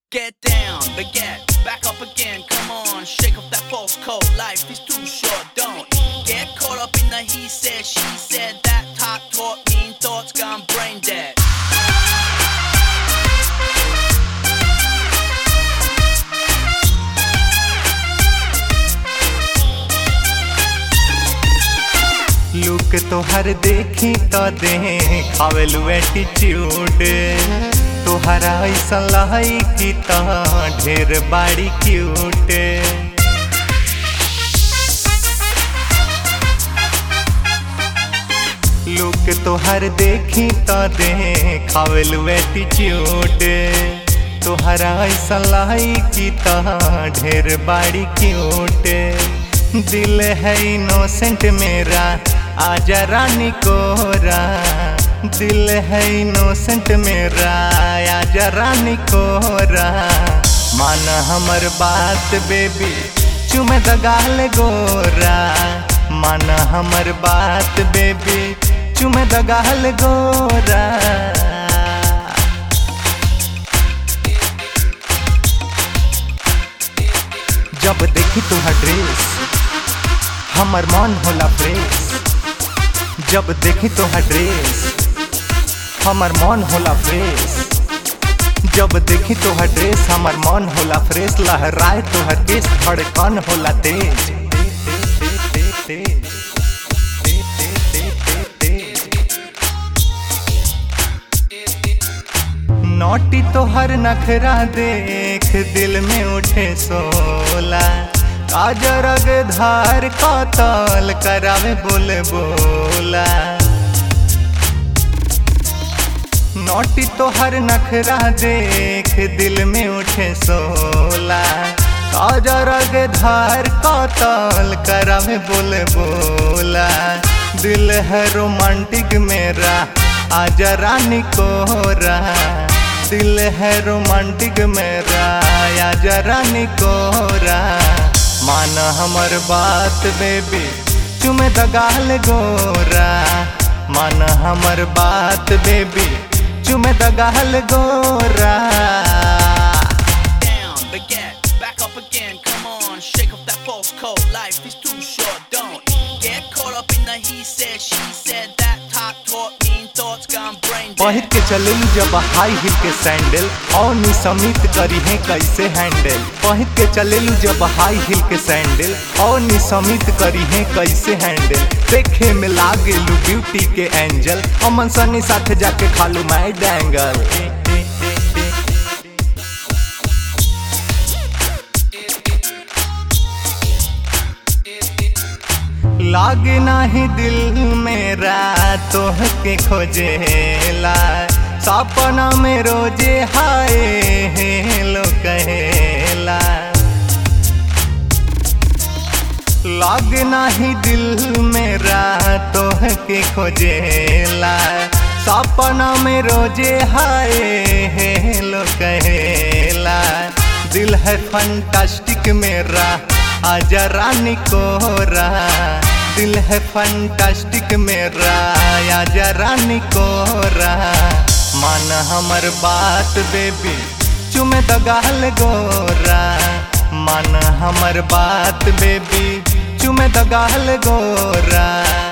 Get down, baguette, back up again, come on, shake off that false coat. Life is too short, don't get caught up in the he said, she said, that talk taught mean thoughts gone brain dead. Look तोहर देखी तो दे खावेलू attitude तोहरा ऐसा लाई की तो ढेर बाड़ी क्यूट लुक तोहर देखी तो दे खावेलू एटीट्यूड तोहरा ऐसा लाई की तो ढेर बाड़ी क्यूट दिल है इनोसेंट मेरा आजा रानी कोरा दिल है इनोसेंट मेरा आजा रानी कोरा मान हमर बात बेबी चुमे दगाल गोरा मान हमर बात बेबी चुमे दगाल गोरा जब देखी तुहार ड्रेस हमर मन होला फ्रेश जब देखी तोहर ड्रेस हमर मन होला फ्रेश जब देखी तोहर ड्रेस हमर मन होला फ्रेश लहराए तोहर केस धड़कन होला तेज नोटी तोहर नखरा देख दिल में उठे सोला काजरग धार कतल करावे बोले बोला नोटी तोहर नखरा देख दिल में उठे सोला काजरग धार कतल करावे बोले बोला दिल है रोमांटिक मेरा आजा रानी कोरा दिल है रोमांटिक मेरा आजा रानी कोरा मान हमर बात बेबी चुमे दगाल गोरा मान हमर बात बेबी चुमे दगाल गोरा Down, baguette, back up again, come on, shake off that false coat. Life is too short, don't get caught up in the he said, she said, that talk taught mean thoughts gone brain पहिर dead. के चलेलू जब high heel के sandal और नी समित करी है कैसे हैंडल पहिर के चलेलू जब हाई हिल के सैंडल और नी समित करी है कैसे हैंडल देखे में लागेलू ब्यूटी के एंजल अमन सनी साथ जाके खालू मैं डैंगल लाग नाही दिल मेरा तोह के खोजेला सपना में रोजे हाय हेलो कहेला लाग नाही दिल मेरा तोह के खोजेला सपना में रोजे हाय हेलो कहेला दिल है फंटास्टिक मेरा आजा रानी कोरा दिल है फंटास्टिक मेरा आजा रानी कोरा मान हमर बात बेबी चुमे दगाल गोरा मान हमर बात बेबी चुमे दगाल गोरा